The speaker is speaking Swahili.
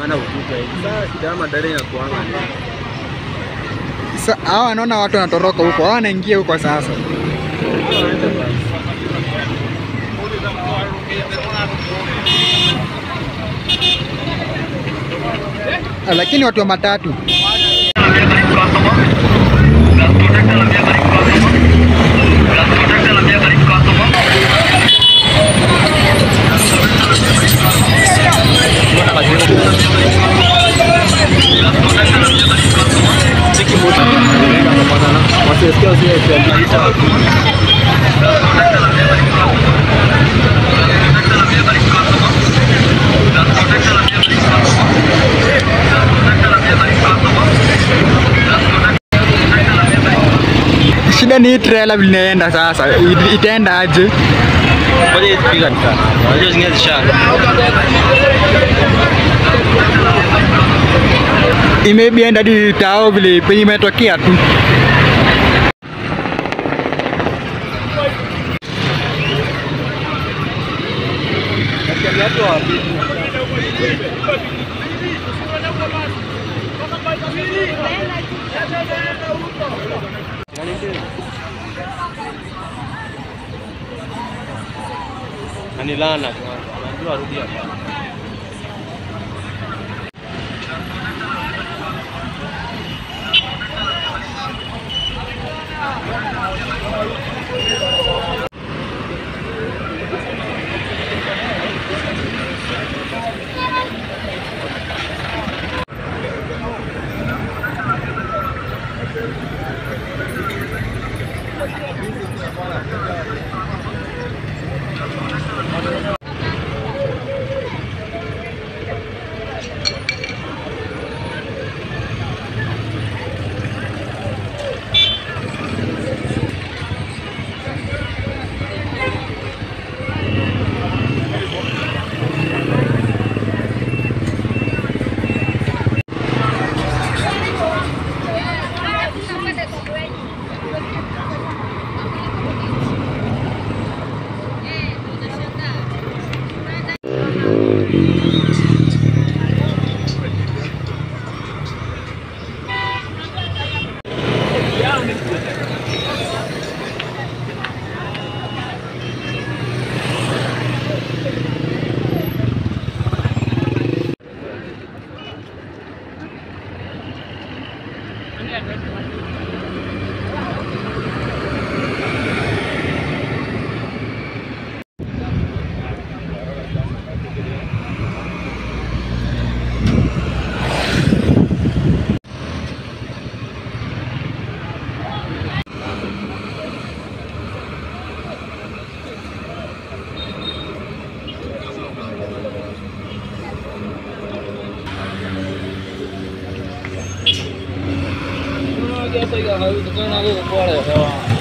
ana ukuta hivi. Sasa shida ya madada inakuanga ni Sa- hawa wanaona watu wanatoroka huko, hawa wanaingia huko sasa. waende basi. Ah, Lakini watu wa matatu Wasisikia usije shida ni hii trailer vile inaenda sasa, It- itaenda aje? Ngoja ipiga nikana. Unajua zingine zishanga. Imebi enda hadi tao vile penye imetokea tu. Anilana kwanza. Anajua arudi hapa. Sasa hiyo hauwezi kuona huko kwa